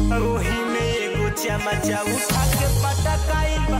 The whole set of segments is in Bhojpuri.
ओही में एगो चमचा उठा के पटकाइल बा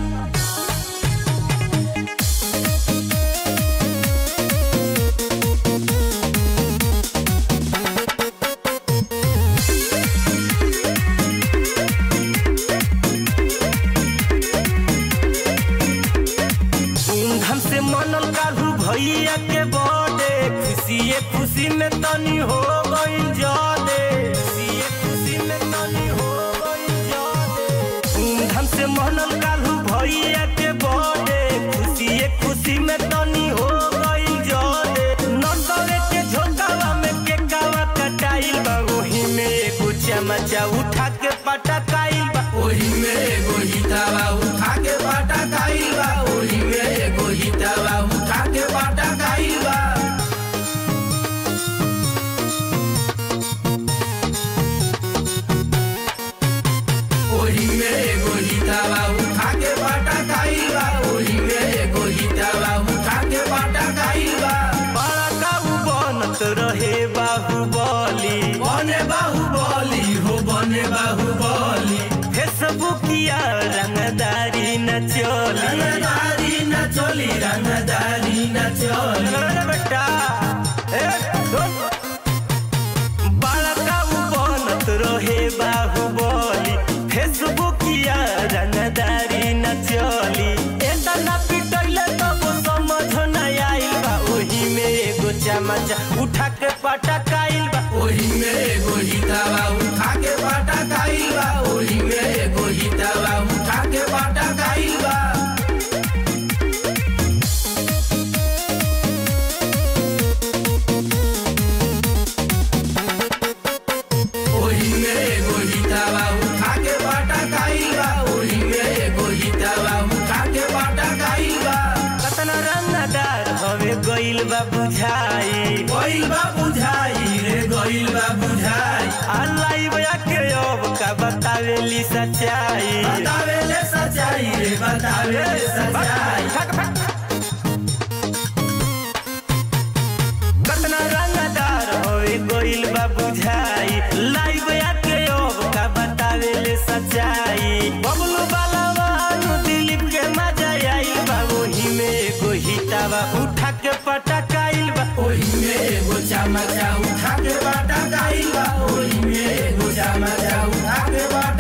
धूमधाम से मनल कालू भैया के बर्थडे खुशिए खुशी में तनी हो गइल जादे खुशिए खुशी में तनी हो गइल जादे धूमधाम से मनल कालू भैया के बर्थडे खुशिए खुशी में तनी हो गइल जादे नटरे के झोंकावा में के कावा कटाइल बा ओही में एगो चमचा उठा के पटकाइल बा ओही में एगो हितावा उठा के बाटा खाइल बा ओही में एगो हितावा उठा के बाटा खाइल बा ओही में एगो हितावा उठा के बाटा खाइल बा ओही में एगो हितावा उठा के बाटा खाइल बा बड़ा काबू बनत रहे बाहुबली बने बाहुबली हो बने बाहुबली फेसबुकिया रंगदारी न चली रंगदारी न चली रंगदारी न चली अरे बेटा ए, सुन। बड़ा काबू बनत रहे बाहुबली फेसबुकिया रंगदारी न चली एतना पिटैले तब समझ न आइल बा ओही में एगो चमचा उठा के पटकाइल बा ओही में एगो हितावा उठा के बाटा खाइल बा ओही में एगो हितावा उठा के बाटा खाइल बा ओही में एगो हितावा उठा के बाटा खाइल बा ओही में एगो हितावा उठा के बाटा खाइल बा कतना रंगदार हवे गइल बा बुझाई गइल बा बुझाई रे गइल बा बुझाई अल्लाह बया के अब का बतावेली सच्चाई बतावे ले सच्चाई रे बतावे ले सच्चाई कतना रंगदार हवे गइल बा बुझाई लाइव आके अब का बतावेले सच्चाई बबलू वाला वानु दिलीप के मजा आई बा ओही में एगो हितावा उठा के पटकाइल बा ओही में एगो चमचा उठा के बाटा खाइल बा ओही में एगो चमचा उठा के बाटा